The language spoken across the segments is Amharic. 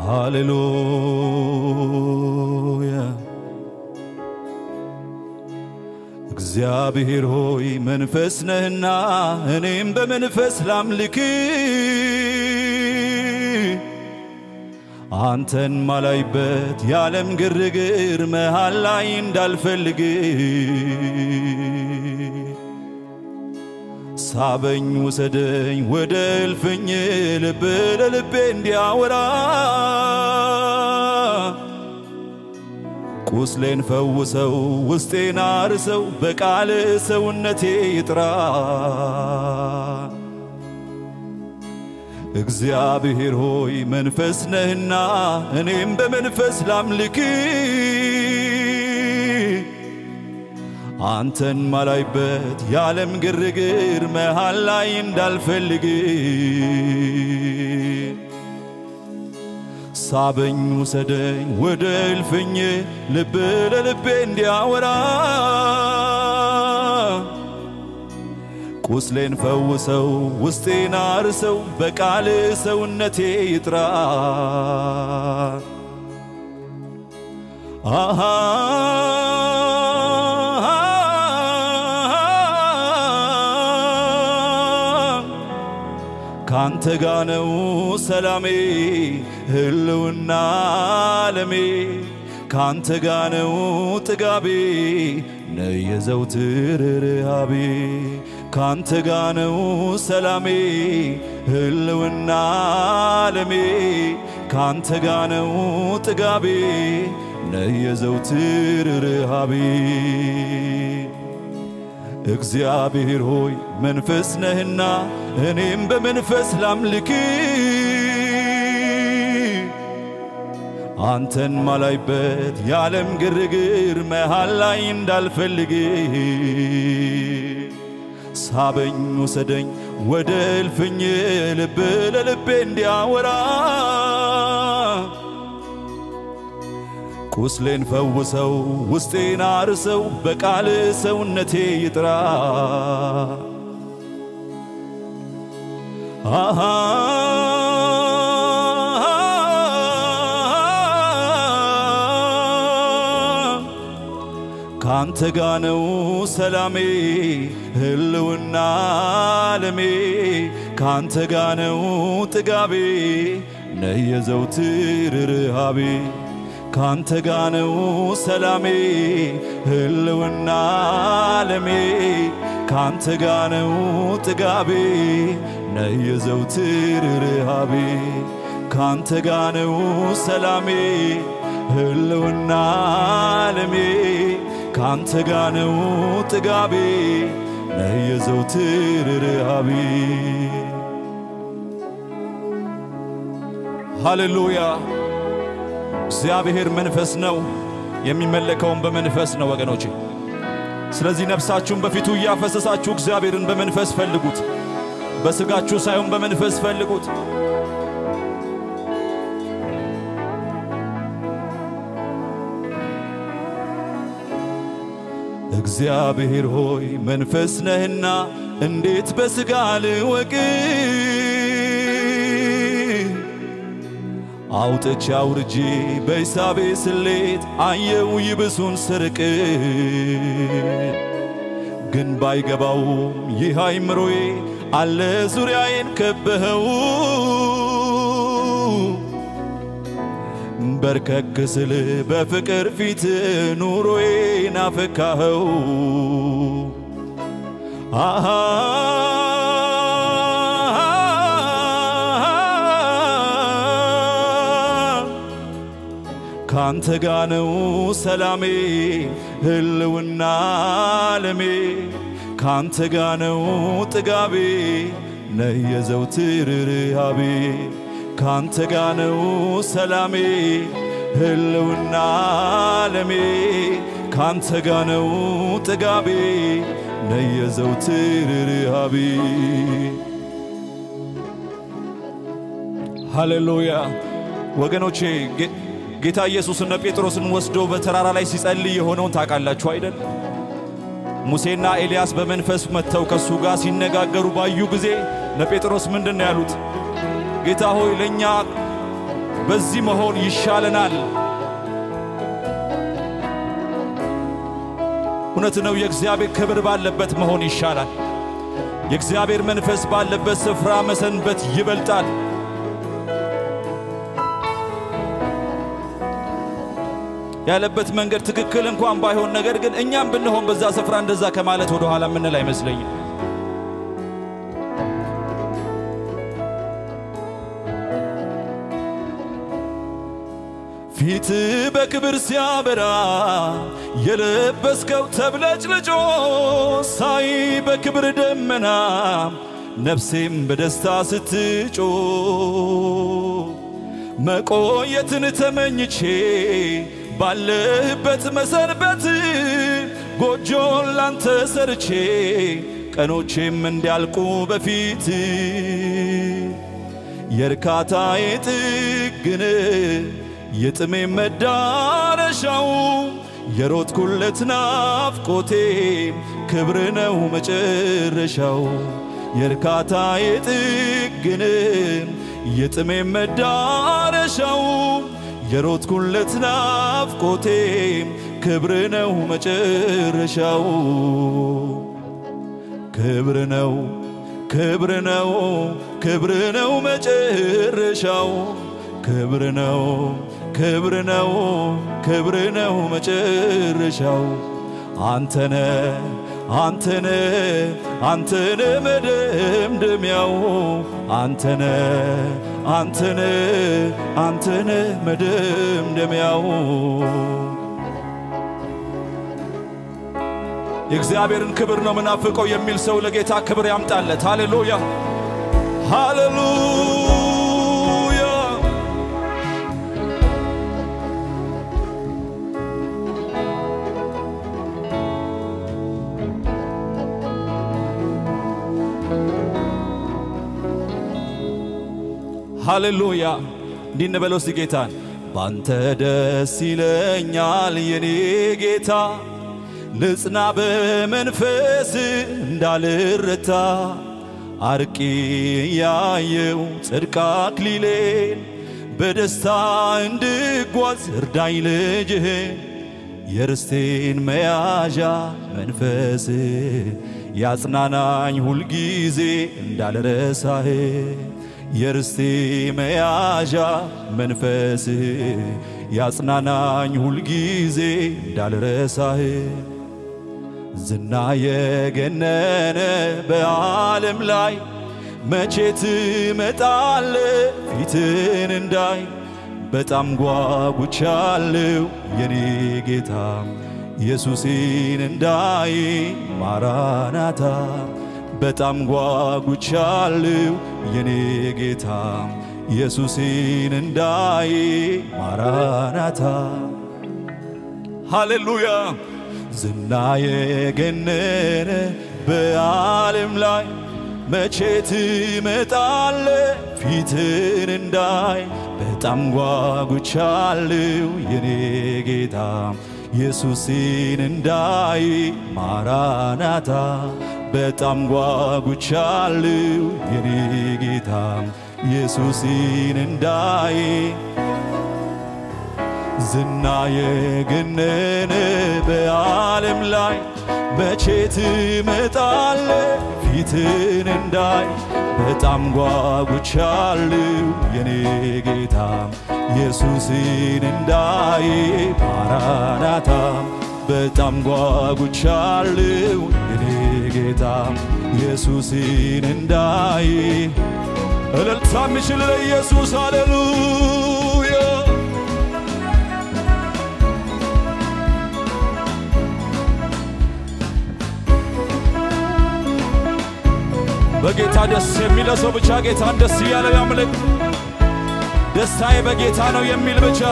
ሃሌሉያ እግዚአብሔር ሆይ መንፈስ ነህና እኔም በመንፈስ ላምልክ አንተን ማላይበት የዓለም ግርግር መሃል ላይ እንዳልፈልግ ሳበኝ ውሰደኝ ወደ እልፍኝ ልብ ለልቤ እንዲያወራ ቁስሌን ፈውሰው ውስጤን አርሰው በቃል ሰውነቴ ይጥራ እግዚአብሔር ሆይ መንፈስ ነህና እኔም በመንፈስ ላምልክ አንተን ማላይበት የዓለም ግርግር መሃል ላይ እንዳልፈልግ ሳበኝ ውሰደኝ ወደ እልፍኝ ልብ ለልቤ እንዲያወራ ቁስሌን ፈውሰው ውስጤን አርሰው በቃል ሰውነቴ ይጥራ አሃ ካንተ ጋ ነው ሰላሜ ህልውና ዓለሜ ካንተ ጋ ነው ጥጋቤ ነይ የዘውትር ርሃቤ ካንተ ጋ ነው ሰላሜ ህልውና ዓለሜ ካንተ ጋ ነው ጥጋቤ ነይ የዘውትር ርሃቤ እግዚአብሔር ሆይ መንፈስ ነህና እኔም በመንፈስ ላምልክ አንተን ማላይበት የዓለም ግርግር መሃል ላይ እንዳልፈልግ ሳበኝ ውሰደኝ ወደ እልፍኝ ልብ ለልቤ እንዲያወራ ቁስሌን ፈውሰው ውስጤን አርሰው በቃል ሰውነቴ ይጥራ አሃ ካንተ ጋ ነው ሰላሜ ህልውና ዓለሜ ካንተ ጋ ነው ጥጋቤ ነይ የዘውትር ርሃቤ ካንተ ጋ ነው ሰላሜ ህልውና ዓለሜ ካንተ ጋ ነው ጥጋቤ ነይ የዘውትር ርሃቤ ካንተ ጋ ነው ሰላሜ ህልውና ዓለሜ ካንተ ጋ ነው ጥጋቤ ነይ የዘውትር ርሃቤ ሃሌሉያ እግዚአብሔር መንፈስ ነው፣ የሚመለከውን በመንፈስ ነው ወገኖቼ። ስለዚህ ነፍሳችሁን በፊቱ እያፈሰሳችሁ እግዚአብሔርን በመንፈስ ፈልጉት። በሥጋችሁ ሳይሆን በመንፈስ ፈልጉት። እግዚአብሔር ሆይ መንፈስ ነህና እንዴት በሥጋ ልወቅ አውጥቼ አውርጄ በሂሳቤ ስሌት አየው ይብሱን ስርቅ ግን ባይገባውም ይህ አይምሮዬ አለ ዙሪያዬን ከበኸው በርከክ ስል በፍቅር ፊት ኑሮዬ ናፈካኸው አሃ ካንተ ጋ ነው ሰላሜ ህልውና ዓለሜ ካንተ ጋ ነው ጥጋቤ ነይ የዘውትር ርሃቤ ካንተ ጋ ነው ሰላሜ ህልውና ዓለሜ ካንተ ጋ ነው ጥጋቤ ነይ የዘውትር ርሃቤ ሃሌሉያ ወገኖቼ ጌታ ኢየሱስ እነ ጴጥሮስን ወስዶ በተራራ ላይ ሲጸልይ የሆነውን ታውቃላችሁ አይደል? ሙሴና ኤልያስ በመንፈስ መጥተው ከእሱ ጋር ሲነጋገሩ ባዩ ጊዜ እነ ጴጥሮስ ምንድን ነው ያሉት? ጌታ ሆይ ለእኛ በዚህ መሆን ይሻለናል። እውነት ነው። የእግዚአብሔር ክብር ባለበት መሆን ይሻላል። የእግዚአብሔር መንፈስ ባለበት ስፍራ መሰንበት ይበልጣል። ያለበት መንገድ ትክክል እንኳን ባይሆን፣ ነገር ግን እኛም ብንሆን በዛ ስፍራ እንደዛ ከማለት ወደ ኋላ የምንል አይመስለኝም። ፊት በክብር ሲያበራ የለበስከው ተብለጭልጮ ሳይ በክብር ደመና ነፍሴም በደስታ ስትጮ መቆየትን ተመኝቼ ባለህበት መሰንበት ጎጆን ላንተ ሰርቼ ቀኖቼም እንዲያልቁ በፊት የእርካታዬ ጥግን የጥሜ መዳረሻው የሮጥኩለት ናፍቆቴ ክብር ነው መጨረሻው የእርካታዬ ጥግን የጥሜ መዳረሻው የሮጥኩለት ናፍቆቴ ክብር ነው መጨረሻው ክብር ነው ክብር ነው ክብር ነው መጨረሻው ክብር ነው ክብር ነው ክብር ነው መጨረሻው አንተነ አንተነ አንተነ መደምደሚያው አንተነ አንተነ አንተነ መደምደሚያው የእግዚአብሔርን ክብር ነው ምናፍቀው የሚል ሰው ለጌታ ክብር ያምጣለት። ሃሌሉያ ሃሌሉያ። ሃሌሉያ። እንዲህ እንበለው እስቲ ጌታን ባንተ ደስ ይለኛል የኔ ጌታ ልጽና በመንፈስ እንዳልረታ አርቂ ያየው ጽድቅ አክሊሌን በደስታ እንድጓዝ እርዳኝ ልጅህን የርስቴን መያዣ መንፈስ ያጽናናኝ ሁልጊዜ እንዳልረሳህ የርስቴ መያዣ መንፈስ ያጽናናኝ ሁልጊዜ እንዳልረሳህ ዝና የገነነ በዓለም ላይ መቼ ትመጣለ ፊትን እንዳይ በጣም ጓጉቻለሁ የኔ ጌታ ኢየሱሴን እንዳይ ማራናታ በጣም ጓጉቻለሁ የኔ ጌታ ኢየሱሴን እንዳይ ማራናታ ሃሌሉያ ዝና የገነነ በዓለም ላይ መቼ ትመጣለ ፊትን እንዳይ በጣም ጓጉቻለሁ የኔ ጌታ ኢየሱስን እንዳይ ማራናታ በጣም ጓጉቻለሁ የኔ ጌታ ኢየሱስን እንዳይ ዝና የገነነ በዓለም ላይ መቼ ትመጣለ ፊትን እንዳይ በጣም ጓጉቻለሁ የኔ ጌታ ኢየሱስን እንዳይ ማራናታ በጣም ጓጉቻለሁ የኔ ጌታ ኢየሱስን እንዳይ እልልታ የሚችል ለኢየሱስ ሃሌሉያ በጌታ ደስ የሚለው ሰው ብቻ ጌታን ደስ እያለው ያምልክ። ደስታዬ በጌታ ነው የሚል ብቻ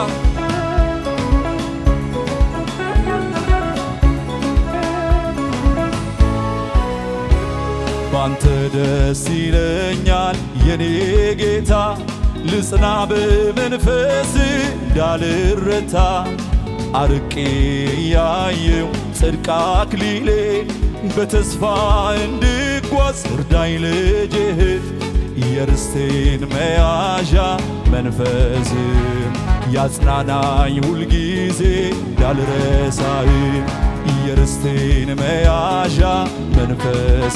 ባንተ ደስ ይለኛል የኔ ጌታ ልጽና በመንፈስ እንዳልረታ አርቄ ያየው ጽድቅ አክሊሌ በተስፋ እንድጓዝ እርዳኝ ልጅህ የርስቴን መያዣ መንፈስ ያጽናናኝ ሁልጊዜ እንዳልረሳህ የርስቴን መያዣ መንፈስ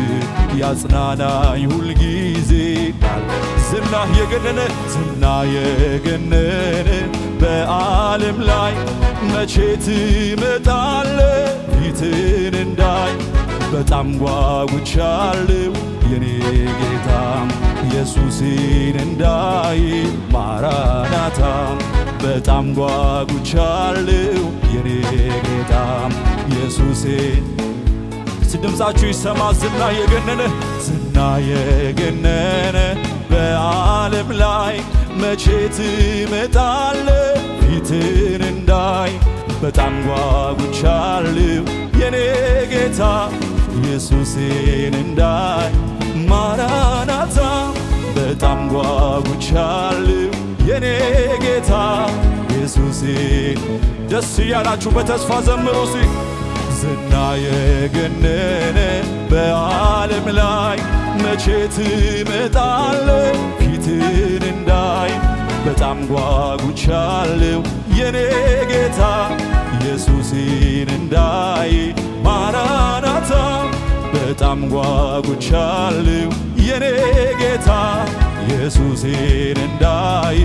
ያጽናናኝ ሁልጊዜ ዝናህ የገነነ ዝና የገነነ በዓለም ላይ መቼ ትመጣለ ፊትን እንዳይ በጣም ጓጉቻለሁ የኔ ጌታ ኢየሱስን እንዳይ ማራናታ በጣም ጓጉቻለሁ የኔ ጌታ ኢየሱሴን ድምፃችሁ ይሰማ ዝና የገነነ ዝና የገነነ በዓለም ላይ መቼ ትመጣለ ፊትን እንዳይ በጣም ጓጉቻለሁ የኔ ጌታ ኢየሱሴን እንዳይ ማራናታ በጣም ጓጉቻለሁ የኔ ጌታ ኢየሱሴን ደስ እያላችሁ በተስፋ ዘምሩ ሲ ዝና የገነነ በዓለም ላይ መቼ ትመጣለ ፊትን እንዳይ በጣም ጓጉቻለሁ የኔ ጌታ ኢየሱስን እንዳይ ማራናታ በጣም ጓጉቻለሁ የኔ ጌታ ኢየሱስን እንዳይ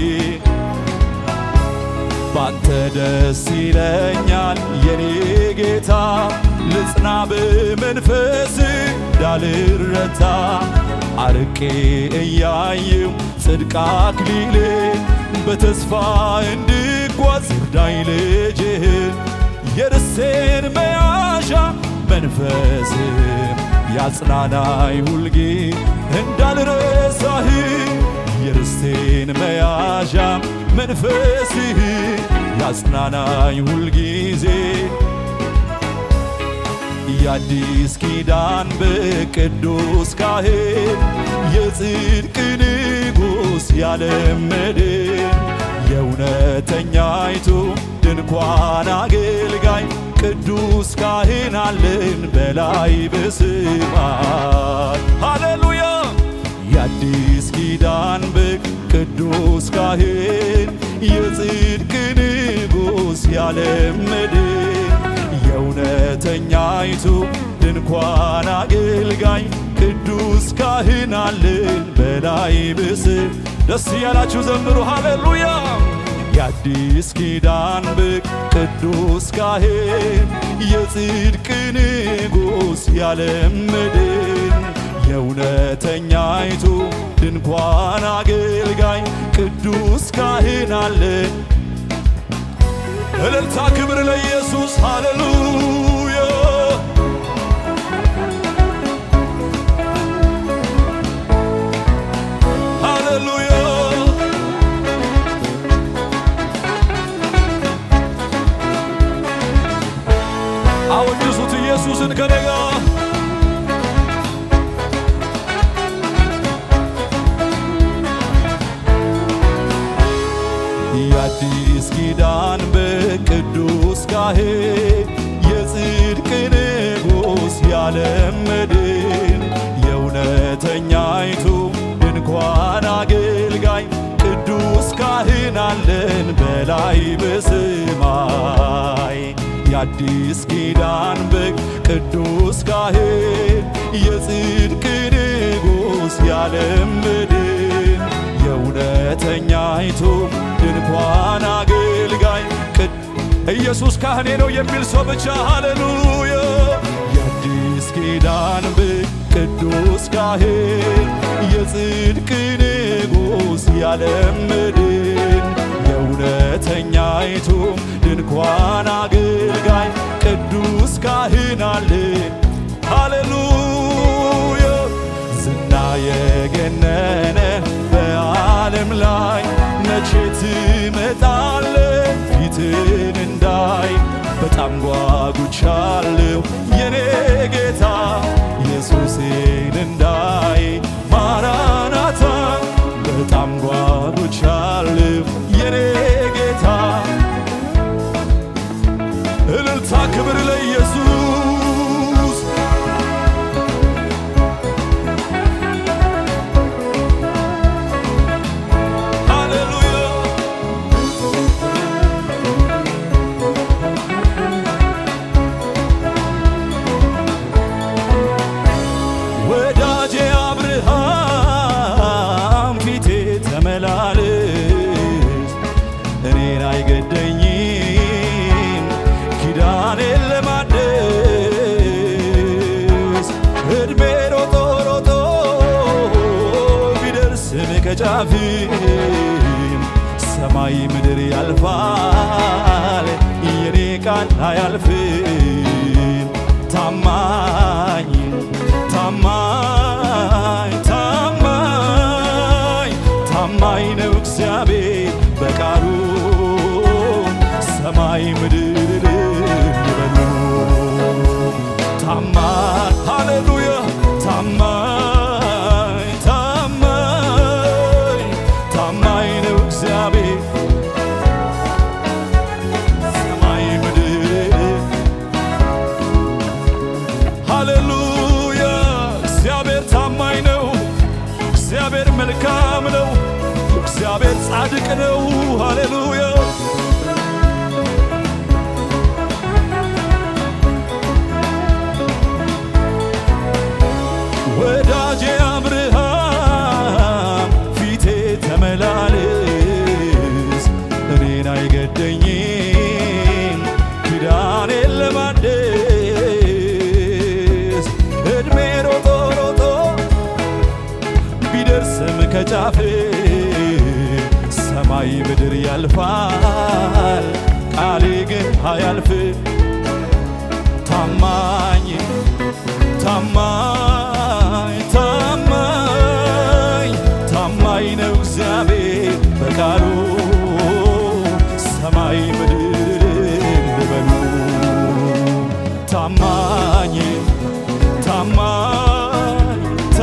ባንተ ደስ ይለኛል የኔ ጌታ ልጽና በመንፈስ እንዳልረታ አርቄ እያየው ጽድቅ አክሊሌ በተስፋ እንድጓዝ እርዳኝ ልጅህ የርሴን መያዣ መንፈስ ያጽናናኝ ሁልጊ እንዳልረሳህ የርስቴን መያዣ መንፈስህ ያጽናናኝ ሁልጊዜ የአዲስ ኪዳን በቅዱስ ካህን የጽድቅ ንጉሥ ያለመድን የእውነተኛይቱ ድንኳን አገልጋይ ቅዱስ ካህን አለን በላይ በሰማይ ሃሌሉያ የአዲስ ኪዳን በግ ቅዱስ ካህን የጽድቅ ንጉሥ ያለመድን የእውነተኛይቱ ድንኳን አገልጋይ ቅዱስ ካህን አለን በላይ ብስ ደስ እያላችሁ ዘምሩ ሃሌሉያ የአዲስ ኪዳን በግ ቅዱስ ካህን የጽድቅ ንጉሥ ያለመድን የእውነተኛይቱ ድንኳን አገልጋይ ቅዱስ ካህን አለን እልልታ ክብር ለኢየሱስ ሃሌሉያ ሃሌሉያ አወድሱት ኢየሱስን ከኔ ጋር የአዲስ ኪዳን በቅዱስ ካህን የጽድቅ ንጉሥ ያለመድን የእውነተኛይቱ ድንኳን አገልጋይ ቅዱስ ካህን አለን በላይ በሰማይ የአዲስ ኪዳን በግ ቅዱስ ካህን የጽድቅ ንጉሥ ያለመድን የእውነተኛይቱ ድንኳን አገልጋይ ኢየሱስ ካህኔ ነው የሚል ሰው ብቻ ሃሌሉያ የአዲስ ኪዳን በግ ቅዱስ ካህን የጽድቅ ንጉሥ ያለምድን የእውነተኛይቱ ድንኳን አገልጋይ ቅዱስ ካህን አለን ሃሌሉያ ዝና የገነነ በዓለም ላይ መቼ ትመጣለ ፊትን እንዳይ በጣም ጓጉቻለሁ የኔ ጌታ ኢየሱስን እንዳይ ማራናታ በጣም ጓጉቻለሁ የኔ ጌታ እልልታ ክብር ለኢየሱስ እድሜ ሮጦ ሮጦ ቢደርስም ከጫፍም ሰማይ ምድር ያልፋል የኔ ቃል አያልፍም። ታማኝ ታማኝ ታማኝ ታማኝ ነው እግዚአብሔር በቃሉ ሰማይ ምድር ይበሉ ታማኝ ሃሌሉያ ታማኝ ታማኝ ታማኝ ነው እግዚአብሔር ሰማይ ምድር ሃሌሉያ እግዚአብሔር ታማኝ ነው። እግዚአብሔር መልካም ነው። እግዚአብሔር ጻድቅ ነው። ሃሌሉያ ወዳጄ አብርሃም ፊቴ ተመላለስ እኔን አይገደኝም ኪዳኔን ለማደስ እድሜ ሮጦ ሮጦ ቢደርስም ከጫፍ ሰማይ ምድር ያልፋል ቃሌ ግን አያልፍ ታማኝ ታማኝ ታማኝ ታማኝ ነው እግዚአብሔር በቃሉ ሰማይ ምድር ልበሉ ታማኝ ታማኝ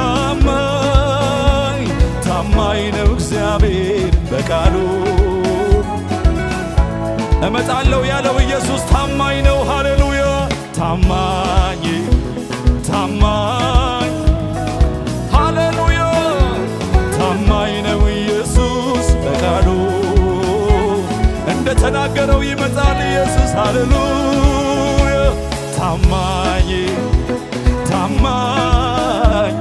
ታማኝ ታማኝ ነው እግዚአብሔር በቃሉ እመጣለሁ ያለው ኢየሱስ ታማኝ ነው። ሃሌሉያ ታማኝ ታማኝ ሃሌሉያ ታማኝ ነው ኢየሱስ በቃሉ እንደ ተናገረው ይመጣል ኢየሱስ ሃሌሉያ ታማኝ ታማኝ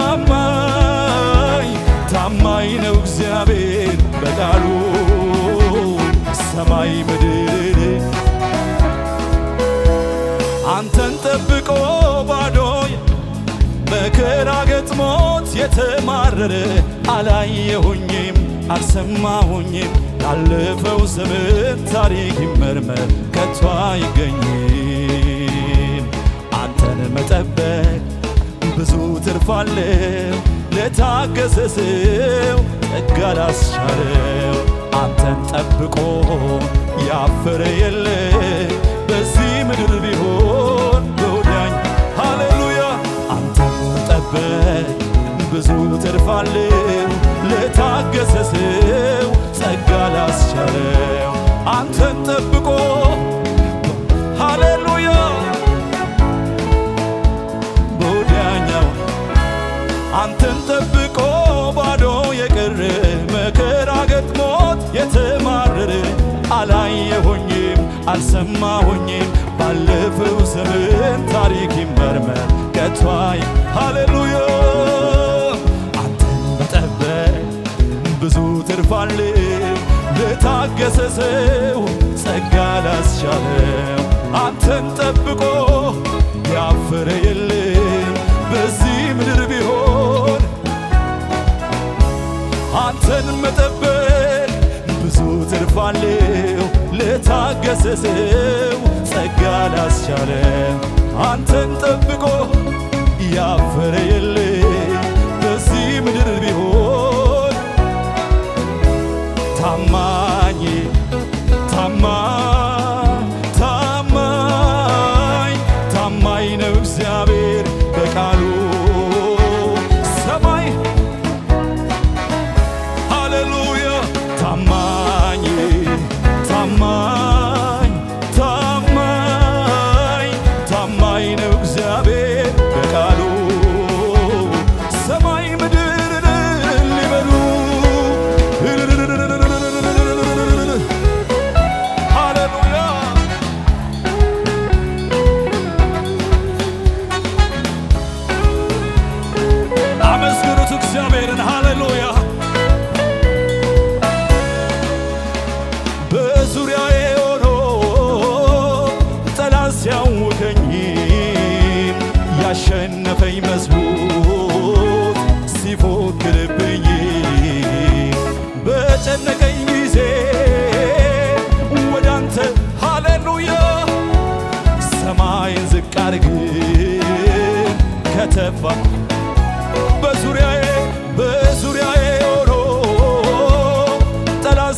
ታማኝ ታማኝ ነው እግዚአብሔር በቃሉ ሰማይ ምድር አንተን ጠብቆ ባዶ መከራ ገጥሞት የተማረረ አላየሁኝም አልሰማሁኝም ያለፈው ዘመን ታሪክ ይመርመር ከቶ አይገኝም አንተን መጠበቅ ብዙ ትርፋለው ለታገሰ ሰው ጸጋ ላስቻለው አንተን ጠብቆ ያፈረ የለ በዚህ ምድር ቢሆን በወዳኝ ሃሌሉያ አንተን መጠበቅ ብዙ ትርፋለው ለታገሰ ሰው ጸጋ ላስቻለው አንተን ጠብቆ ሃሌሉያ በወዲያኛው አንተን ጠብቆ ባዶ የቀረ መከራ ገጥሞት የተማረረ አላየሆኝም አልሰማሆኝም ባለፈው ዘመን ታሪክ ይመርመር ከቷይ ሃሌሉያ አንተን መጠበቅ ብዙ ትርፋል ለታገሰ ሰው ጸጋ ላስቻለው አንተን ጠብቆ ያፈረ የለም በዚህ ምድር ቢሆን አንተን መጠበቅ ብዙ ትርፋለው ለታገሰ ሰው ጸጋ ላስቻለው አንተን ጠብቆ ያፈረ የለም በዚህ ምድር ቢሆን ታማኝ ታማኝ ታማኝ ታማኝ ነው እግዚአብሔር በቃሉ ሰማይ ሃሌሉያ ታማኝ ታማኝ ታማኝ ታማኝ ነው እግዚአብሔር በቃሉ ሰማይ ምድር ሊበሉ ሃሌሉያ አመስግኑት እግዚአብሔርን ሃሌሉያ በዙሪያዬ ሆኖ ጠላት ሲያውከኝ ያሸ ያሸነፈኝ መስሎት ሲፎክርብኝ በጨነቀኝ ጊዜ ወደ አንተ ሃሌሉያ ሰማይን ዝቅ አድርግን ከተፋ በዙሪያዬ በዙሪያዬ ሆኖ ጠላት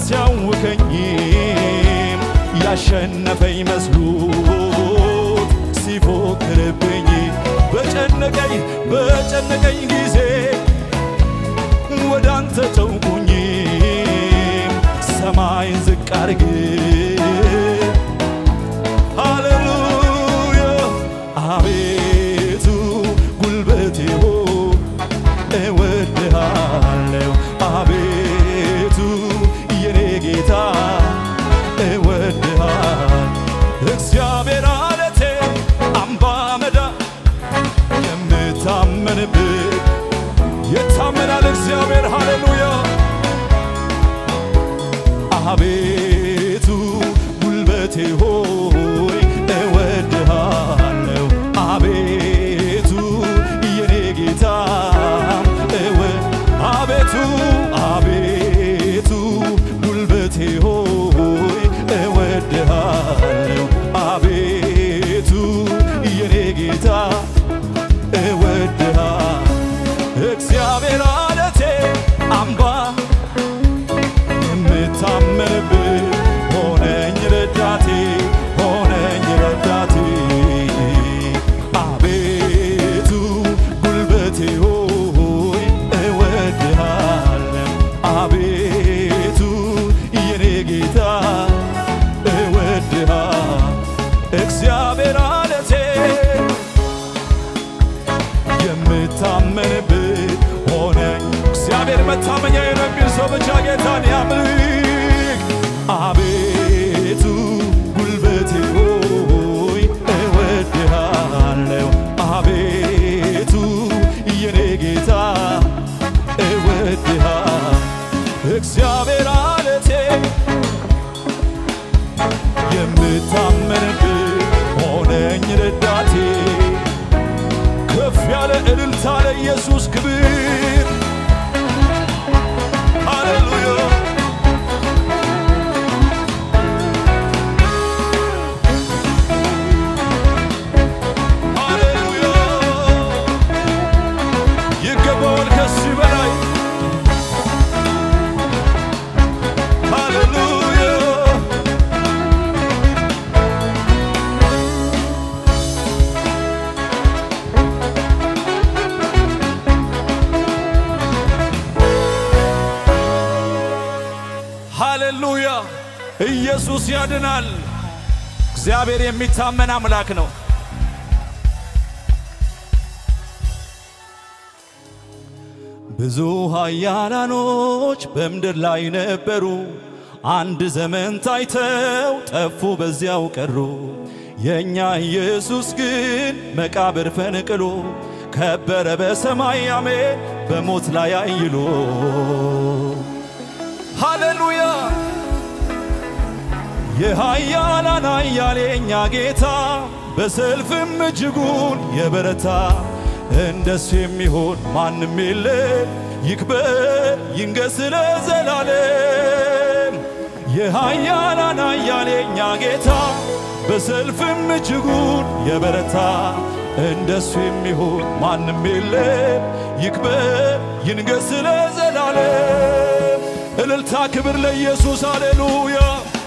ሲያውከኝም ያሸነፈኝ መስሎት ሲፎክርብኝ በጨነቀኝ በጨነቀኝ ጊዜ ወደ አንተ ተውኩኝ ሰማይን ዝቅ አድርግ ሃሌሉያ አቤቱ ጉልበቴ ሆይ እወድሃለሁ አቤቱ የኔ ጌታ እወድሃል እግዚአብሔር አለቴ አምባ መዳ የምታመንብህ የታመናል እግዚአብሔር ሃሌሉያ አቤቱ ጉልበቴ ሆይ እወድሃለሁ አቤቱ የኔ ጌታ እወ አቤቱ አቤቱ ጉልበቴ ሆይ እወድሃለሁ አቤቱ የኔ ጌታ እወድሃል እግዚአብሔር አለቴ አምባ የምታመንብህ ሆነኝ ረዳቴ ሆነኝ ረዳቴ አቤቱ ጉልበቴ ሆይ እወድሃለሁ አቤቱ የኔ ጌታ እወድሃል እግዚአብሔር አለቴ የምታመንብህ ሆነኝ እግዚአብሔር መታመኛ የሚል ሰው ብቻ ጌታን ያምልክ። አቤቱ ጉልበቴ ሆይ እወድሃለሁ አቤቱ የኔ ጌታ እወድሃል እግዚአብሔር አለቴ የምታመንብህ ሆነኝ ረዳቴ ከፍ ያለ እልልታ ለኢየሱስ ክብር ሃሌሉያ ሃሌሉያ ይገባዋል ከዚህ በላይ ሃሌሉያ ሃሌሉያ ኢየሱስ ያድናል። እግዚአብሔር የሚታመን አምላክ ነው። ብዙ ኃያላኖች በምድር ላይ ነበሩ፣ አንድ ዘመን ታይተው ጠፉ፣ በዚያው ቀሩ። የእኛ ኢየሱስ ግን መቃብር ፈንቅሎ ከበረ በሰማይ አሜን፣ በሞት ላይ አይሎ ሃሌሉያ የኃያላን ኃያል የእኛ ጌታ በሰልፍም እጅጉን የበረታ እንደሱ የሚሆን ማንም የለ። ይክበር ይንገስ ለዘላለም። የኃያላን ኃያል የእኛ ጌታ በሰልፍም እጅጉን የበረታ እንደሱ የሚሆን ማንም የለ። ይክበር ይንገስ ለዘላለም። እልልታ ክብር ለኢየሱስ ሃሌሉያ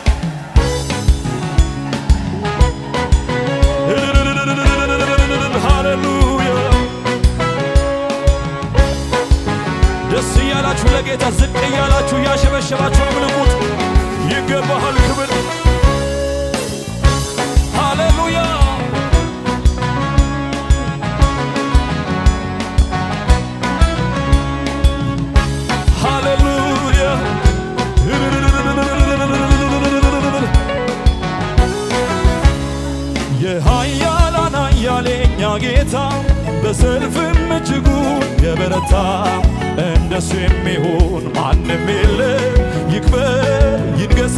ሃሌሉያ ደስ እያላችሁ ለጌታ ዝቅ እያላችሁ እያሸበሸባችሁ አምልኩት። ይገባሃል ክብር ሃሌሉያ ሃሌሉያ የኃያላን ኃያል የእኛ ጌታ በሰልፍም እጅጉን የበረታ እንደሱ የሚሆን ማንም የለ። ይክበር ይንገስ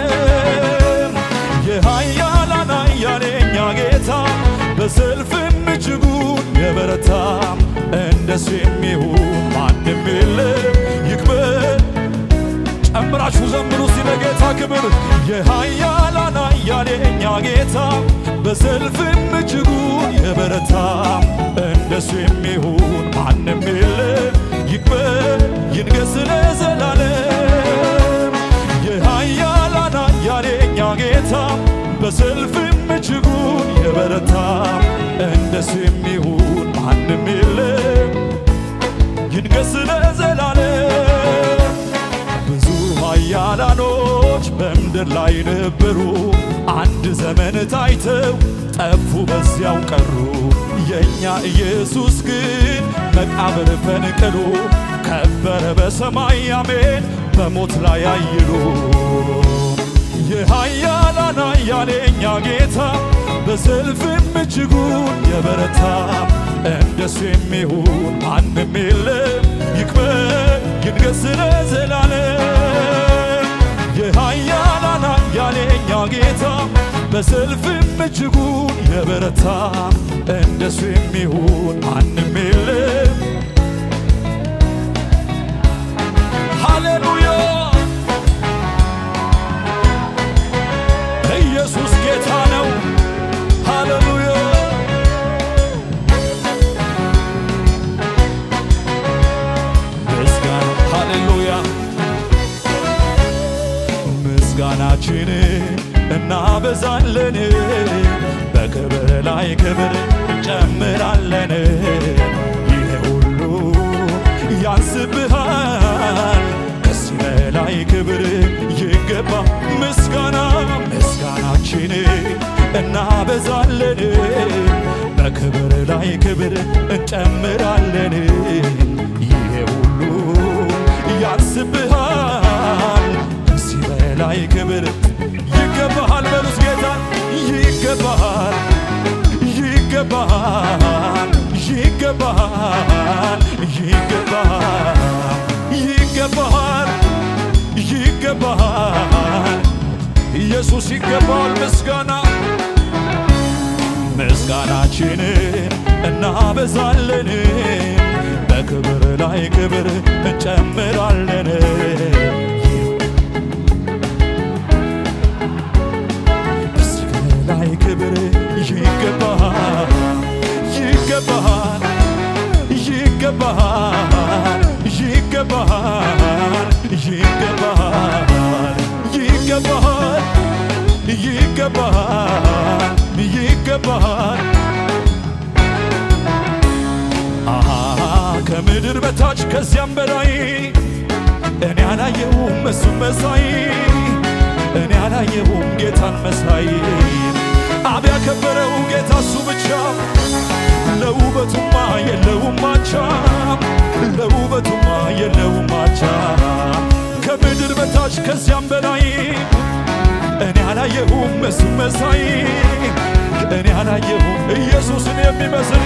ለዘላለም። የኃያላን ኃያል የእኛ ጌታ በሰልፍም እጅጉን የበረታ እንደሱ የሚሆን ማንም የለም ይክበር ጨምራችሁ ዘምሩ እስቲ ለጌታ ክብር የኃያላን ኃያል የእኛ ጌታ በሰልፍም እጅጉን የበረታ እንደሱ የሚሆን ማንም የለም ይክበር ይንገስ ለዘላለም የኃያላን ኃያል የእኛ ጌታ በሰልፍም እጅጉን የበረታ እንደሱ የሚሆን ማንም የለም ይንገስ ለዘላለም ብዙ ኃያላኖች በምድር ላይ ነበሩ፣ አንድ ዘመን ታይተው ጠፉ በዚያው ቀሩ። የእኛ ኢየሱስ ግን መቃብር ፈንቅሎ ከበረ በሰማይ አሜን፣ በሞት ላይ አይሎ የኃያላን ኃያል የእኛ ጌታ በሰልፍም እጅጉን የበረታ እንደሱ የሚሆን ማንም የለም ይክበር ይንገስ ለዘላለም የኃያላን ኃያል የእኛ ጌታ በሰልፍም እጅጉን የበረታ እንደሱ የሚሆን ማንም የለም ሃሌሉያ ኢየሱስ ጌታ ነው ሃሌሉያ ምስጋና ሃሌሉያ ምስጋናችን እናበዛለን በክብር ላይ ክብር እንጨምራለን ይሄ ሁሉ ያንስብሃል ከዚህ በላይ ክብር ይገባ ምስጋና ምስጋናችን እናበዛለን በክብር ላይ ክብር እንጨምራለን ይሄ ሁሉ ያንስብሃል ከዚህ በላይ ክብር ይገባሃል በሉስ ጌታ ይገባሃል ይገባሃል ይገባሃል ይገባሃል ይገባሃል ይገባሃል ኢየሱስ ይገባዋል ምስጋና ምስጋናችንን እናበዛለን በክብር ላይ ክብር እንጨምራለን ምስጋና ላይ ክብር ይገባሃል ይገባሃል ይገባሃል ይገባሃል ይገባሃል ይገባሃል ይገባሃል ይገባሃል አሃ ከምድር በታች ከዚያም በላይ እኔ አላየሁም እሱም መሳይ እኔ አላየሁም ጌታን መሳይ አብ ያከበረው ጌታ እሱ ብቻ ለውበቱማ የለውም ማቻ ለውበቱማ የለውም ማቻ ከምድር በታች ከዚያም በላይ እኔ አላየሁም እሱም መሳይ እኔ አላየሁም ኢየሱስን የሚመስል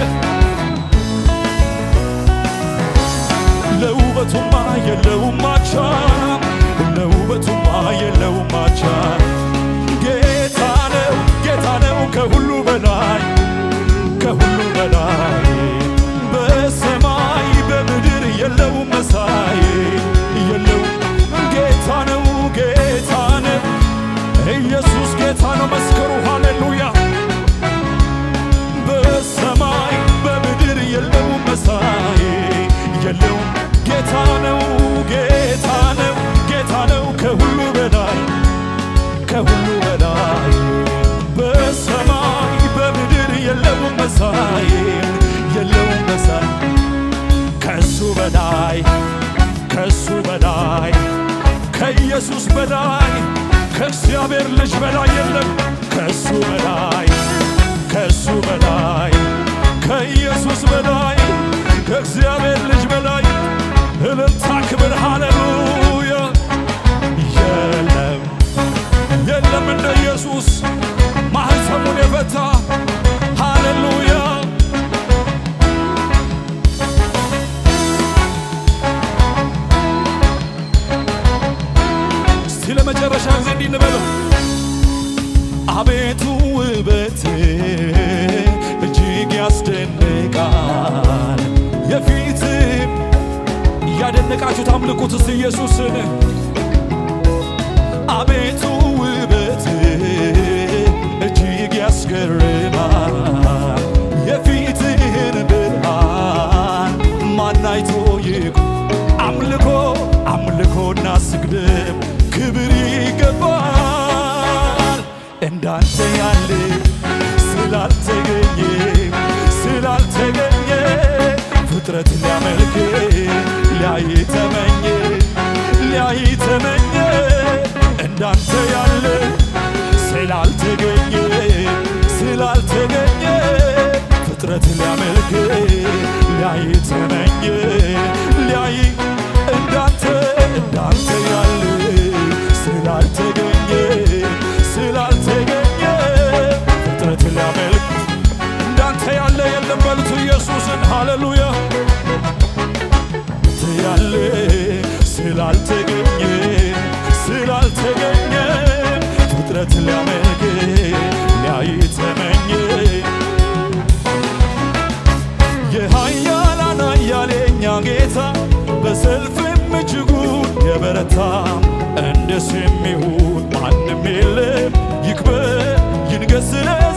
ለውበቱማ የለውም ማቻ ለውበቱማ የለውም ማቻ ጌታ ነው ጌታ ነው ከሁሉ በላይ ከሁሉ በላይ በሰማይ በምድር የለውም መሳይ የለውም ጌታ ነው ጌታ ነው ኢየሱስ ጌታ ነው መስከሩ ሃሌሉያ በሰማይ በምድር የለውም መሳይ የለውም ጌታ ነው ጌታ ነው ጌታ ነው ከሁሉ በላይ ከሁሉ በላይ በሰማይ በምድር የለውም መሳይ የለውም መሳይ ከሱ በላይ ከሱ በላይ ከኢየሱስ በላይ ከእግዚአብሔር ልጅ በላይ የለም ከሱ በላይ ከሱ በላይ ከኢየሱስ በላይ ከእግዚአብሔር ልጅ በላይ እልልታ ክብር ሃሌሉያ የለም የለም እንደ ኢየሱስ ማህፀሙን የፈታ ሃሌሉያ እስቲ ለመጨረሻ ጊዜ እንዲህ እንበለው አቤቱ ውበት እጅግ ያስደንቃል እየተናነቃችሁ ታምልኩት እስቲ ኢየሱስን አቤቱ ውበት እጅግ ያስገርማል የፊትህን ብርሃን ማናይቶ ይቁ አምልኮ አምልኮና ስግደም ክብር ይገባል እንዳንተ ያለ ስላልተገኘ ስላልተገኘ ፍጥረት ሊያመልክ ሊያይ ተመኘ ሊያይ ተመኘ እንዳንተ ያለ ስላልተገኘ ስላልተገኘ ፍጥረት ሊያመልክ ሊያይ ተመኘ ሊያይ እንዳንተ እንዳንተ ያለ ስላልተገኘ ስላልተገኘ ፍጥረት ሊያመልክ እንዳንተ ያለ የለም በሉት ኢየሱስን ሃሌሉያ አንተ ያለ ስላልተገኘ ስላልተገኘ ፍጥረት ሊያመልክ ሊያይ ተመኘ የኃያላን ኃያሌኛ ጌታ በሰልፍም እጅጉን የበረታ እንደ ስም ይሁን ማንም የለም ይክበር ይንገስ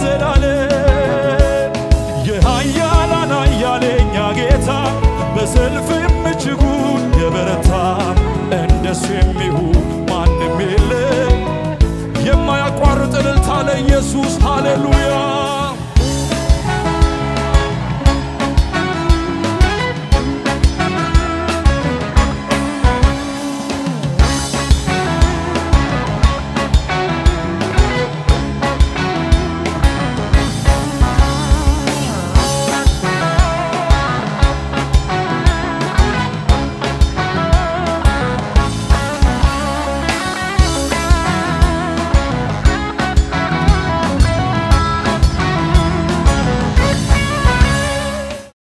ለዘላለም የኃያላን ኃያሌኛ ጌታ በሰልፍም እጅጉን የበረታ እንደሱ የሚሆን ማንም የለም። የማያቋርጥ እልልታ ለኢየሱስ ሃሌሉያ